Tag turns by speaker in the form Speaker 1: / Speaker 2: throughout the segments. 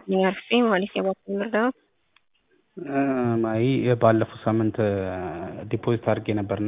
Speaker 1: አርፌ ማለት የባንክ እርዳታ
Speaker 2: ማይ ባለፈው ሳምንት ዲፖዚት አድርጌ ነበርና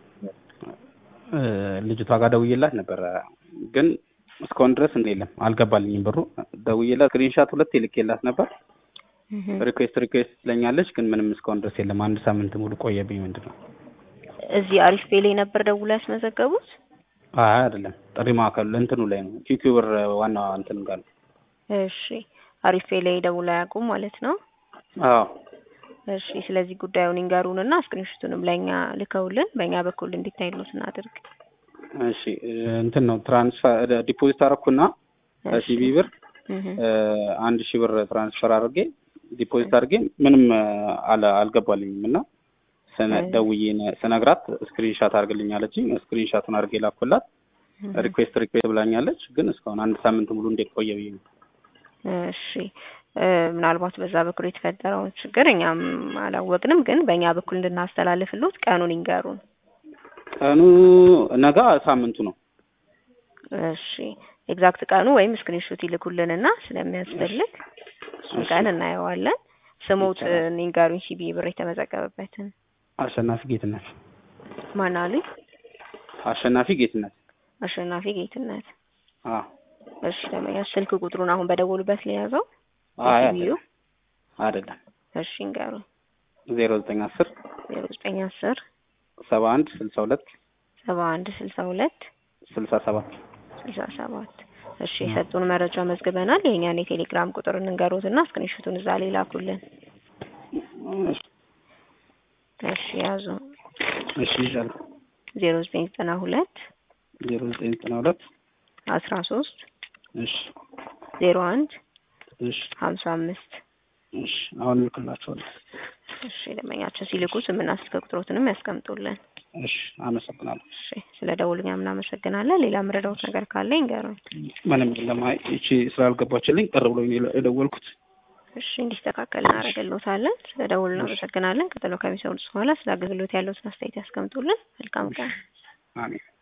Speaker 2: ልጅቷ ጋር ደውዬላት ነበረ ግን እስካሁን ድረስ እንደ የለም አልገባልኝም ብሩ። ደውዬላት ስክሪንሻት ሁለት ልኬላት ነበር። ሪኩዌስት ሪኩዌስት ትለኛለች ግን ምንም እስካሁን ድረስ የለም። አንድ ሳምንት ሙሉ ቆየብኝ። ምንድን ነው
Speaker 1: እዚህ አሪፍ ፔ ላይ ነበር ደውላ ያስመዘገቡት?
Speaker 2: አይ አይደለም፣ ጥሪ ማዕከሉ እንትኑ ላይ ነው። ኪኪው ብር ዋና እንትን ጋር ነው።
Speaker 1: እሺ አሪፍ ፔ ላይ ደውላ አያውቁም ማለት ነው?
Speaker 2: አዎ
Speaker 1: እሺ ስለዚህ ጉዳዩን ይንገሩንና ስክሪንሾቱንም ለእኛ ልከውልን በእኛ በኩል እንዲታይሉት እናድርግ።
Speaker 2: እሺ እንትን ነው ትራንስፈር ዲፖዚት አደረኩና ሲቢ ብር አንድ ሺህ ብር ትራንስፈር አድርጌ ዲፖዚት አድርጌ ምንም አልገባልኝም እና ደውዬ ስነግራት ስክሪንሻት አድርግልኝ አለችኝ። ስክሪንሻቱን አድርጌ ላኩላት። ሪኩዌስት ሪኩዌስት ብላኛለች፣ ግን እስካሁን አንድ ሳምንት ሙሉ እንዴት ቆየ ብዬ ነው።
Speaker 1: እሺ ምናልባት በዛ በኩል የተፈጠረውን ችግር እኛም አላወቅንም፣ ግን በእኛ በኩል እንድናስተላልፍሉት ቀኑን ይንገሩን።
Speaker 2: ቀኑ ነገ ሳምንቱ ነው።
Speaker 1: እሺ ኤግዛክት ቀኑ ወይም ስክሪንሾት ይልኩልንና ስለሚያስፈልግ እሱን ቀን እናየዋለን። ስሙት ይንገሩኝ፣ ሲቢ ብር የተመዘገበበትን።
Speaker 2: አሸናፊ ጌትነት።
Speaker 1: ማን አሉኝ?
Speaker 2: አሸናፊ ጌትነት።
Speaker 1: አሸናፊ ጌትነት።
Speaker 2: አዎ
Speaker 1: እሺ ደመኛ ስልክ ቁጥሩን አሁን በደወሉበት ለያዘው?
Speaker 2: አይ
Speaker 1: ሲቢዩ
Speaker 2: አይደለም።
Speaker 1: እሺ ይንገሩኝ።
Speaker 2: ዜሮ ዘጠኝ አስር
Speaker 1: ዜሮ ዘጠኝ አስር
Speaker 2: ሰባ አንድ ስልሳ ሁለት
Speaker 1: ሰባ አንድ ስልሳ ሁለት
Speaker 2: ስልሳ ሰባት
Speaker 1: ስልሳ ሰባት እሺ የሰጡን መረጃ መዝግበናል። የእኛን የቴሌግራም ቁጥር እንንገሩትና ስክሪንሾቱን እዛ ላይ ላኩልን። እሺ ያዙ።
Speaker 2: እሺ ይሻል
Speaker 1: ዜሮ ዘጠኝ ዘጠና ሁለት
Speaker 2: ዜሮ ዘጠኝ ዘጠና ሁለት
Speaker 1: አስራ ሶስት
Speaker 2: እሺ
Speaker 1: ዜሮ አንድ
Speaker 2: እሺ
Speaker 1: ሀምሳ አምስት
Speaker 2: እሺ አሁን እልክላችኋለሁ።
Speaker 1: እሺ ደንበኛችን ሲልኩ ስምና ስልክ ቁጥሮትንም ያስቀምጡልን።
Speaker 2: እሺ አመሰግናለሁ።
Speaker 1: እሺ ስለ ደውሉኛ እናመሰግናለን። ሌላ ምረዳውት ነገር ካለ ይንገሩኝ።
Speaker 2: ምንም የለም። አይ ይቺ ስላልገባችልኝ ቅር ብሎኝ ነው የደወልኩት።
Speaker 1: እሺ እንዲስተካከል እናደርግልዎታለን። ስለ ደውሉ እናመሰግናለን። ቀጥሎ ከሚሰሙት በኋላ ስለ አገልግሎት ያለዎትን አስተያየት ያስቀምጡልን። መልካም ቀን።
Speaker 2: አሜን።